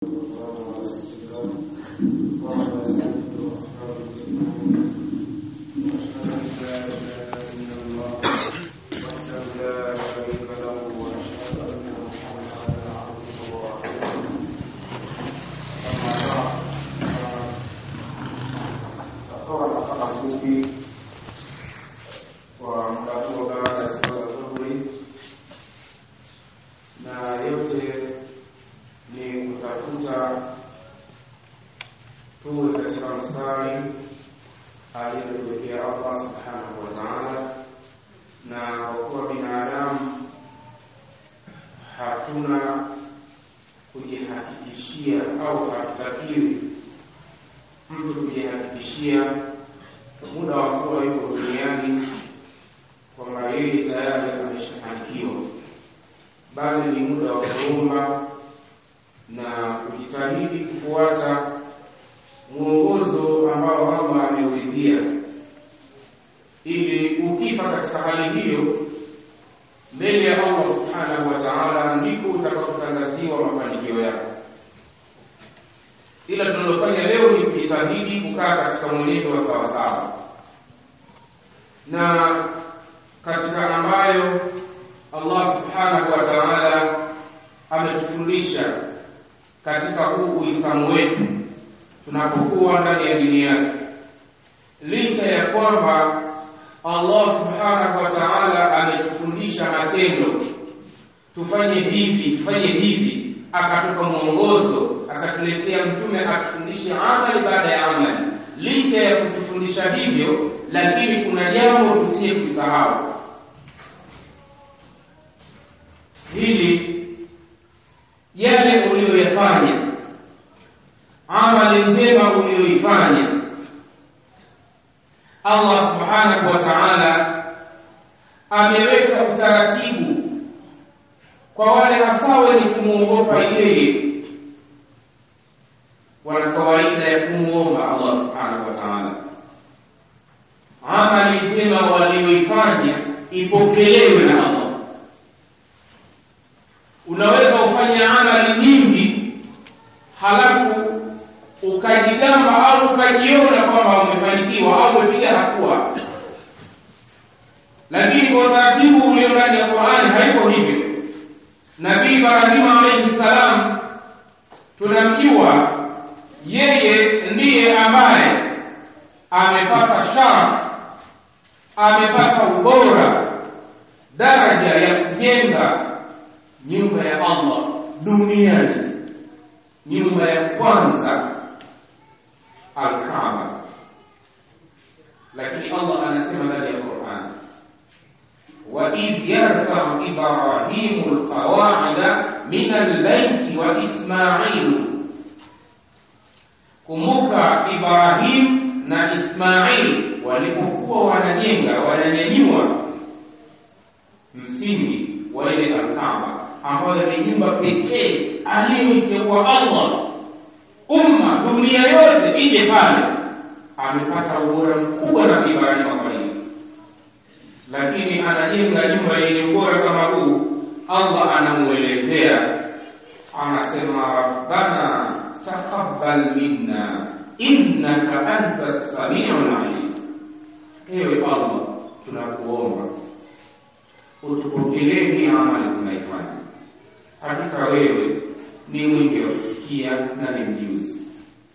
kwa muda huo baada ya swala dhuhuri, na yote ni kutafuta tuwe katika mstari aliyotuwekea Allah subhanahu wa ta'ala, na kwa kuwa binadamu hatuna kujihakikishia au hatutakiwi mtu kujihakikishia muda wa kuwa yuko duniani kwamba yeye tayari ameshafanikiwa, bali ni muda wa kuomba na kujitahidi kufuata mwongozo ambao Allah ameuridhia, ili ukifa katika hali hiyo mbele ya Allah subhanahu wa ta'ala, ndiko utakapotangaziwa mafanikio yako. Ila tunalofanya leo ni kujitahidi kukaa katika mwenendo wa sawasawa na katika ambayo Allah subhanahu wa ta'ala ametufundisha katika huu Uislamu wetu tunapokuwa ndani ya dini yake, licha ya kwamba Allah subhanahu wa ta'ala ametufundisha matendo, tufanye hivi tufanye hivi, akatupa mwongozo, akatuletea mtume atufundishe amali baada ya amali. Licha ya kutufundisha hivyo, lakini kuna jambo tusije kusahau hili, yale uliyoyafanya, amali njema uliyoifanya, Allah subhanahu wa ta'ala ameweka utaratibu kwa wale hasa wenye kumwogopa yeye, wana kawaida ya kumwomba Allah subhanahu wa ta'ala, amali njema walioifanya ipokelewe na Allah. Unaweza ufanye amali nyingi halafu ukajigamba au ukajiona kwamba umefanikiwa au umepiga hatua, lakini kwa utaratibu ulio ndani ya Qur'ani haiko hivyo. Nabii Ibrahim alayhi salam tunamjua yeye ndiye ambaye amepata sharaf, amepata ubora, daraja ya kujenga nyumba ya Allah duniani, nyumba ya kwanza Al-Kaaba. Lakini Allah anasema ndani ya Qur'an, wa idh yarfa'u Ibrahimu al-qawa'ida min al-bayti wa Ismailu Kumbuka Ibrahim na Ismail walipokuwa wanajenga wananyanyua msingi wa ile Alkaaba ambayo ni nyumba pekee aliyoiteua Allah, umma dunia yote ije pale. Amepata ubora mkubwa na Ibrahim kwa hiyo, lakini anajenga nyumba yenye ubora kama huu, Allah anamuelezea anasema, rabbana taqabbal minna innaka anta samiul alim, ewe Allah, tunakuomba utupokelee hii amali tunaifanya, hakika wewe ni mwingi wa kusikia na ni mjuzi.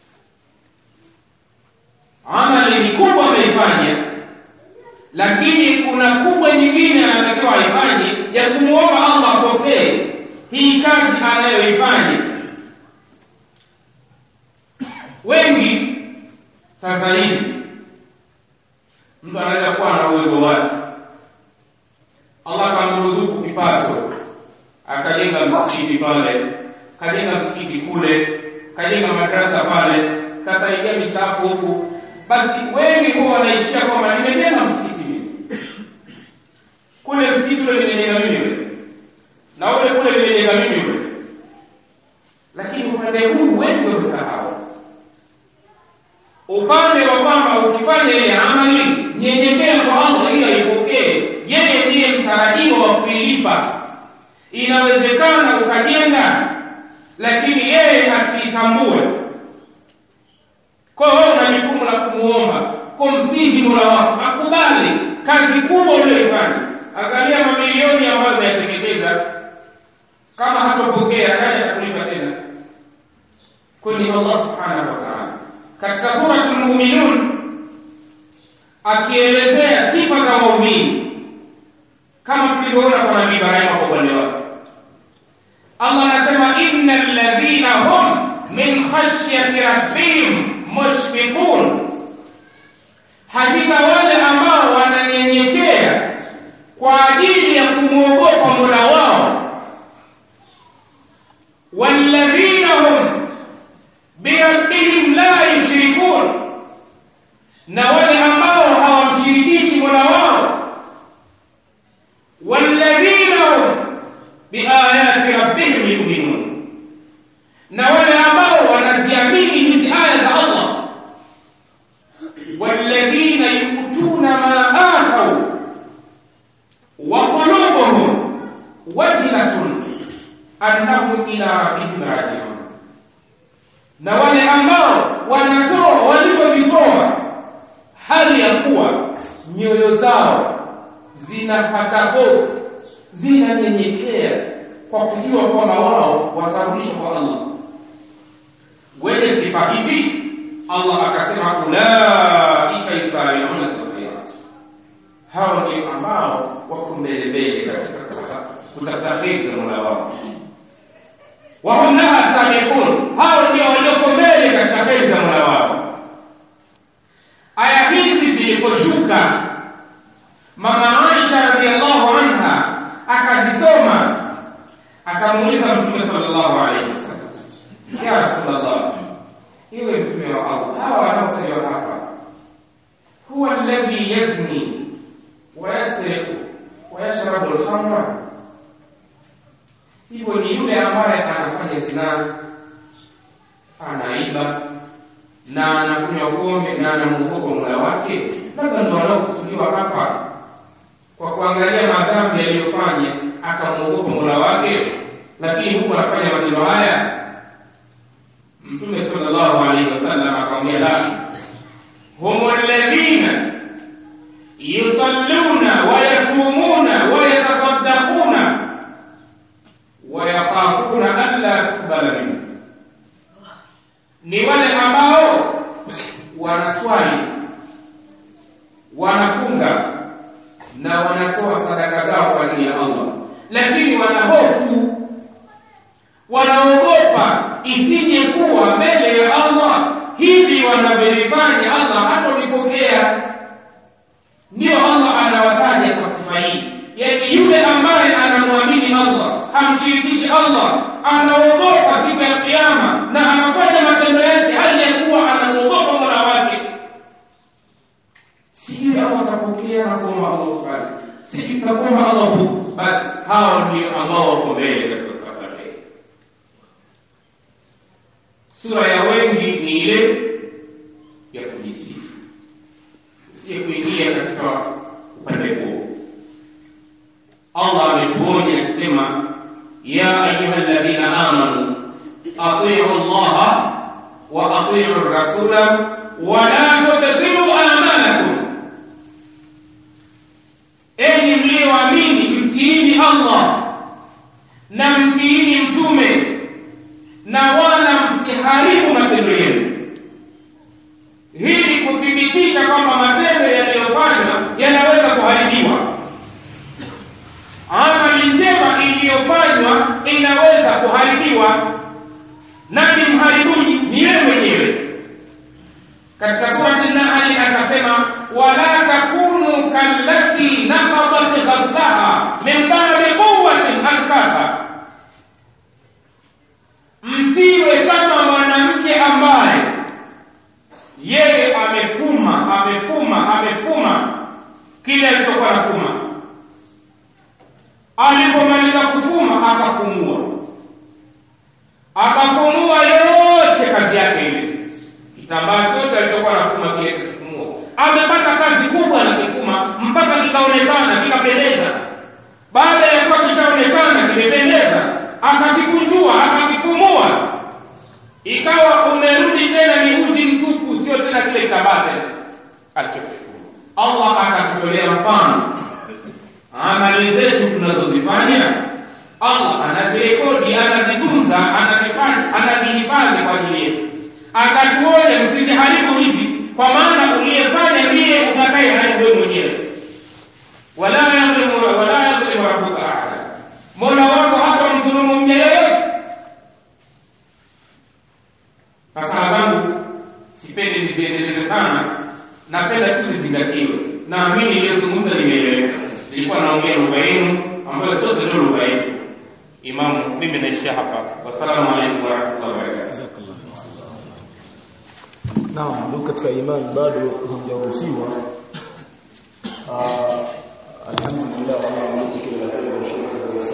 Amali ni kubwa ameifanya, lakini kuna kubwa nyingine anatakiwa aifanye ya kumwomba Allah apokee hii kazi anayoifanya. Wengi sasa hivi mtu anaweza kuwa na uwezo wake, Allah kamruzuku kipato, akajenga msikiti pale, kajenga msikiti kule, kajenga madarasa pale, kasaidia misafu huku. Basi wengi huwa wanaishia kwamba nimejenga msikiti mimi, kule msikiti ule nimejenga mimi ule, na ule kule nimejenga mimi ule, lakini upande huu wengi wamesahau upande wa kwamba ukifanya ile amali nyenyekea kwa Allah ili aipokee. Yeye ndiye mtarajiwa wa kuilipa. Inawezekana ukajenga, lakini yeye haki ajitambue kwa hiyo una jukumu la kumuomba kumsihi mola wako akubali kazi kubwa uliyoifanya angalia mamilioni ambayo umeyateketeza kama hatopokea nani atakulipa tena kwani allah subhanahu wa taala katika suratul muminun akielezea sifa za waumini kama tulivyoona kwa nabii ibrahima kwa upande wake allah anasema inna alladhina hum min khashyati rabbihim mushfiqun hakika wale ambao wananyenyekea kwa ajili ya kumwogopa mola wao walladhina hum birabbihim la yushrikun na wale ambao hawamshirikishi mola wao walladhina hum biayati rabbihim yuminun na wale ambao wanaziamini hizi aya za allah والذين يؤتون ما آتوا وقلوبهم وجلة أنهم إلى ربهم راجعون na wale ambao wanatoa walivyovitoa hali ya kuwa nyoyo zao zinapata hofu zinanyenyekea kwa kujua kwamba wao watarudishwa kwa allah wenye sifa hizi allah akasema ulaika yusariuna fil khairat hao ndio ambao wako mbele mbele katika kutafuta kheri za mola wao wahum laha sabiqun hao ndio walioko mbele katika kheri za mola wao aya hizi ziliposhuka mama aisha radiallahu anha akazisoma akamuuliza mtume sallallahu alaihi wasallam ya rasulllah iwe mtume wa allah hawa wanaotajwa hapa huwa alladhi yazni wayasriku wayashrabu lkhamra hivyo ni yule ambaye anafanya zinaa anaiba na anakunywa pombe na anamuogopa mola wake labda ndo wanaokusudiwa hapa kwa kuangalia madhambi yaliyofanya akamwogopa mola wake lakini huku anafanya matendo haya mtume sallallahu alaihi wasallam akamwambia la hum alladhina yusalluna wayasumuna wayatasaddaquna wayakhafuna an la tuqbala minhu ni wale ambao wanaswali wanafunga na wanatoa sadaka zao kwa ajili ya Allah lakini wanahofu wanaogopa isije kuwa mbele ya Allah hivi wanavyolifanya Allah hatolipokea ndio Allah anawataja kwa sifa hii yaani yule ambaye anamwamini Allah hamshirikishi Allah anaogopa siku ya kiyama na anafanya matendo yake hali ya kuwa anamuogopa mola wake sijui Allah atapokea na kuomba Allah fulani sijui takuomba Allah huku basi hao ndio ambao wako mbele katika safari sura ya wengi ni ile ya kujisifu usiye kuingia katika upande huo Allah ametuonya akisema ya ayuha alladhina amanu atiu Allah wa atiu rasula wa la tubtilu a'malakum enyi mlioamini mtiini Allah na mtiini mtume na wala msiharibu matendo yenu hii ni kuthibitisha kwamba matendo yaliyofanywa yanaweza kuharibiwa amali njema iliyofanywa inaweza kuharibiwa nani mharibuji ni yeye mwenyewe katika surati nahli akasema wala takunu kallati naqadat ghazlaha min ba'di quwwatin ankatha msiwe kama mwanamke ambaye yeye amefuma amefuma amefuma kile alichokuwa nafuma alipomaliza kufuma akafumua akafumua yote kazi yake ile kitambaa chote alichokuwa nafuma kile kifumua amepata kazi kubwa na kifuma mpaka kikaonekana kikapendeza baada ya kuwa kishaonekana kimependeza akakikunjua akakifumua ikawa umerudi tena ni uzi mtupu sio tena kile kitambaa tena alichokishukuru allah akatutolea mfano amali zetu tunazozifanya allah anazirekodi anazitunza anazifanya anazihifadhi kwa ajili yetu akatuone msiziharibu hivi kwa maana uliyefanya ndiye utakaye haribu wewe mwenyewe wala yadhlimu wala yadhlimu rabbuka ahada mola wako hata mdhulumu mja yeyote sasa zangu sipendi niziendeleze sana napenda tu zizingatiwe naamini iliyozungumza limeeleweka nilikuwa naongea lugha yenu ambayo sote ndio lugha yetu imamu mimi naishia hapa wassalamu alaikum warahmatullahi wabarakatuh Naam, ndugu katika imani bado hamjaruhusiwa. Ah, alhamdulillah Allah ametukia la kheri